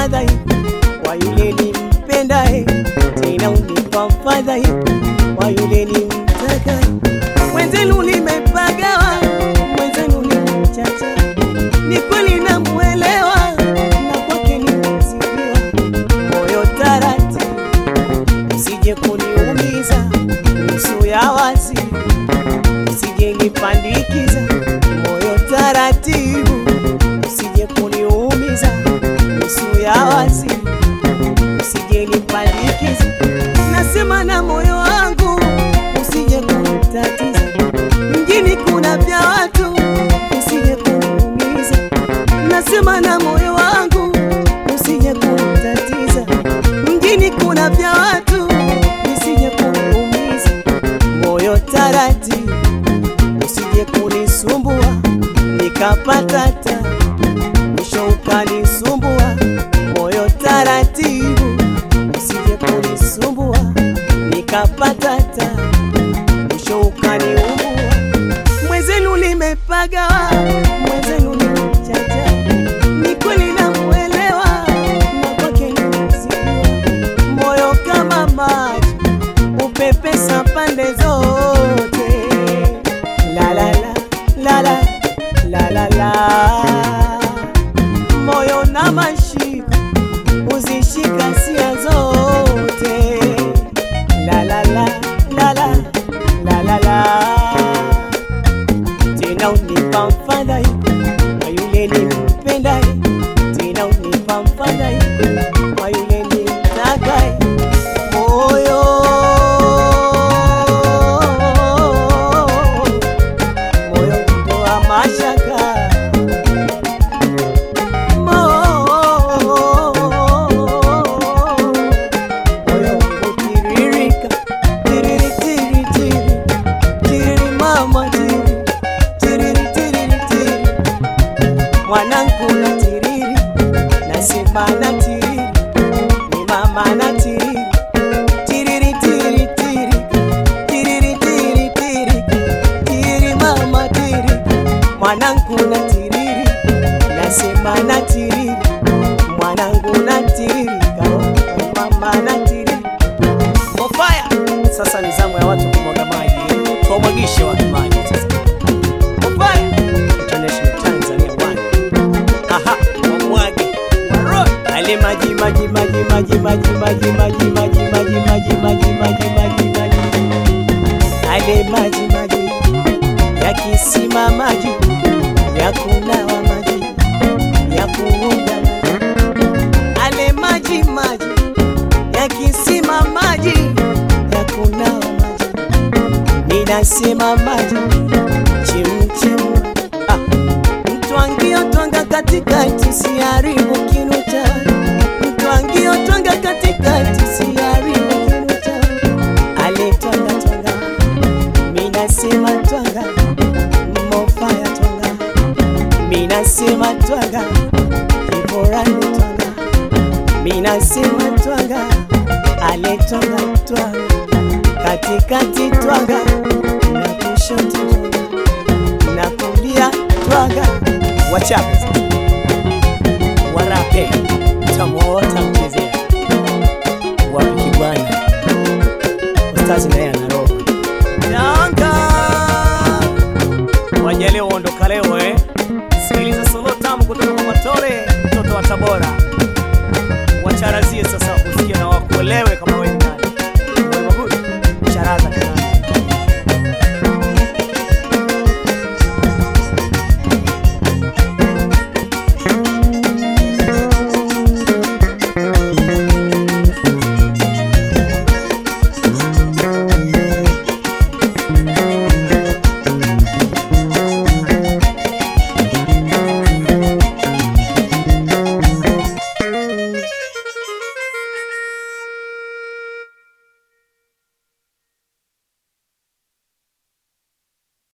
fadhai kwa yule nimpendaye, tena unipa fadhai kwa yule nimtakaye. Mwenzenu nimepagawa, mwenzenu nimchacha, ni kweli namuelewa, na kwake nimezidiwa. Moyo taratibu, usije kuniumiza, nusu ya wazi, usije nipandikiza. Moyo taratibu, usije kuniumiza, nusu ya wazi, usije nipandikiza. Nasema na moyo wangu, usije kunitatiza. Mjini kuna vya watu, usije kuniumiza. Nasema na moyo wangu, usije kunitatiza. Mjini kuna vya watu, usije kuniumiza. Moyo taratibu, usije kunisumbua, nikapata ta mwisho ukanisumbua. Moyo taratibu, usije kunisumbua, nikapata ta mwisho ukaniumbua. Mwenzenu nimepagawa, mwenzenu nimechacha, ni kweli namuelewa, na kwake nimezidiwa. Moyo kama maji upepesa pande zote, la la la la la la la la, moyo na mashika uzishika sia zote, la la la la la la la la tena unipa mfadhai kwa yule nimpendaye, tena unipa mfadhai kwa yule nimtakaye. Moyo moyo kutoa mashaka moyo kutiririka tiriri tiri tiri tiriri mama tiri tiriri tiriri tiri mwanangu na tiriri nasema na tiriri ni mama na tiriri tiriri tiri tiri tiriri tiri tiri tiri mama tiri mwanangu na tiriri nasema na tiriri mwanangu na tiriri karo mama na tiriri Mofaya. Sasa ni zamu ya watu kumwaga maji, tuwamwagishe watu maji sasa. Mofaya. International Tanzania bwana. Aha, wamwage. Waroi. Ale maji maji maji maji maji maji maji maji maji maji maji maji maji maji. Ale maji maji ya kisima maji ya kunawa maji ya kuoga maji. Ale maji maji ya kisima maji ya kunawa maji, ninasema maji chemchemu. Ah, mtwangio twanga katikati, siharibu kinu cha mtwangio twanga katikati, siharibu kinu cha ale twanga twanga, minasema twanga mofaya twanga, minasema twanga kiborani twanga minasema twanga ale twanga twanga katikati twanga na kushoto twanga na kulia twanga wachape warape